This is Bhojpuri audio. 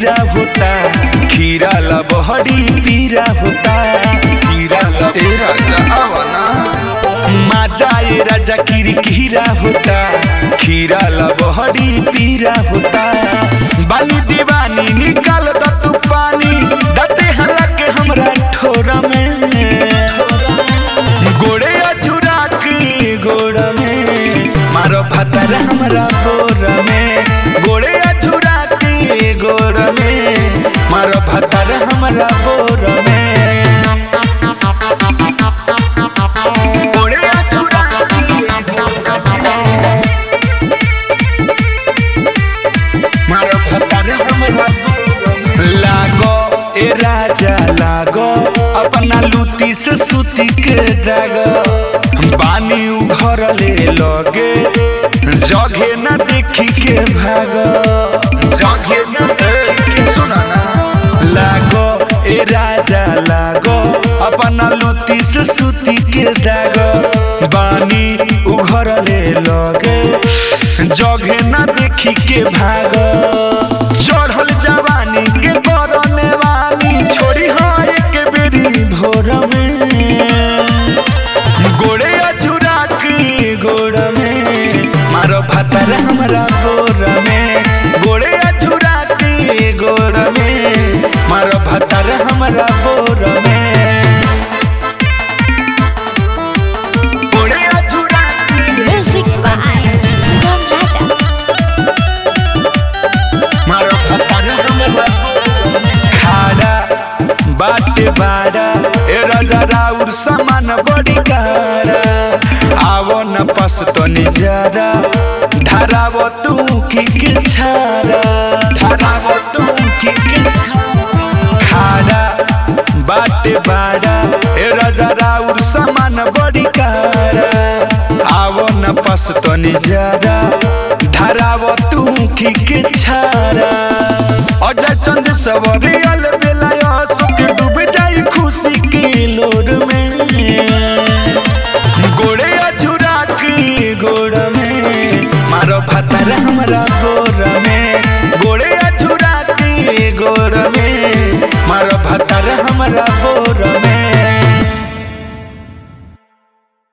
खीरा होता खीरा ला बहरी पीरा होता खीरा ला ए राजा आवना माजा ए राजा किरी खीरा होता खीरा ला बहरी पीरा होता बानी दीवानी निकाल द तू पानी दते हला के हमरा ठोरा में गोड़े अचुरा के गोड़ में मारो फतर हमरा गोर में गोड़े अचुरा के गोड़ में मारो फतर हमरा गोर में गोड़े अचुरा के गोड़ में मारो फतर हमरा गोर में लागो ए राजा लागो अपना लूटी से सूती के दागो बानी उघर ले लगे जगे न देखी के भागो जगे न देखी के सुना ना लागो ए राजा लागो अपना लूटी से सूती के दागो बानी उघर ले लगे जगे न देखी के भागो चढ़ल जवानी के करने वाली छोड़ी हो एक बेरी भोर में गोड़े अचुरा के गोड़ में मारो फतर हमरा गोर में गोड़े अचुरा के गोड़ में मारो फतर हमरा गोर में गोड़े अचुरा के Music by Sugam Raja. मारो फतर हमरा खाड़ा बाटे बाड़ा ए राजा राउर सामान बड़ी काड़ा आवो न पस तो निजारा धरावो तू की के छारा धरावो तू की के छारा खाड़ा बाटे बाड़ा ए राजा राउर सामान बड़ी काड़ा आवो न पस तो निजारा धरावो तू की के छारा अजय चंद सवरियल बेला सुख डूब जाई खुशी के लोर में गोड़े अचुरा के गोड़ में मारो फतर हमरा गोर में गोड़े अचुरा के गोड़ में मारो फतर हमरा गोर